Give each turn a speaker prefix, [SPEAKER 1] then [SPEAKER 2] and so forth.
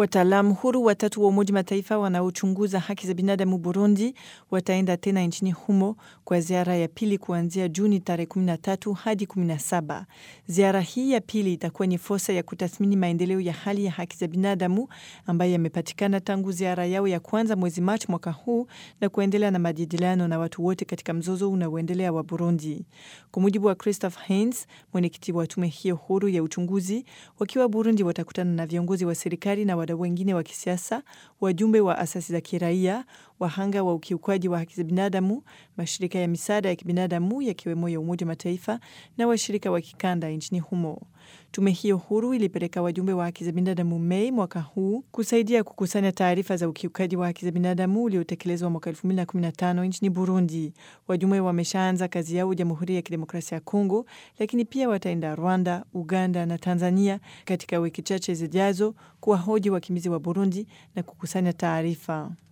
[SPEAKER 1] Wataalamu huru watatu wa Umoja Mataifa wanaochunguza haki za binadamu Burundi wataenda tena nchini humo kwa ziara ya pili kuanzia Juni tarehe 13 hadi 17. Ziara hii ya pili itakuwa ni fursa ya kutathmini maendeleo ya hali ya haki za binadamu ambayo yamepatikana tangu ziara yao ya kwanza mwezi Machi mwaka huu na kuendelea na majadiliano na watu wote katika mzozo unaoendelea wa Burundi. Kwa mujibu wa Christopher Heinz, mwenyekiti wa tume hiyo huru ya uchunguzi, wakiwa Burundi watakutana na viongozi wa serikali na wadau wengine wa kisiasa, wajumbe wa asasi za kiraia, wahanga wa ukiukwaji wa haki za binadamu, mashirika ya misaada ya kibinadamu yakiwemo ya Umoja Mataifa na washirika wa kikanda nchini humo. Tume hiyo huru ilipeleka wajumbe wa haki za binadamu Mei mwaka huu kusaidia kukusanya taarifa za ukiukaji wa haki za binadamu uliotekelezwa mwaka 2015 nchini Burundi. Wajumbe wameshaanza kazi yao Jamhuri ya Kidemokrasia ya Kongo, lakini pia wataenda Rwanda, Uganda na Tanzania katika wiki chache zijazo kuwahoji wakimbizi wa Burundi na kukusanya taarifa.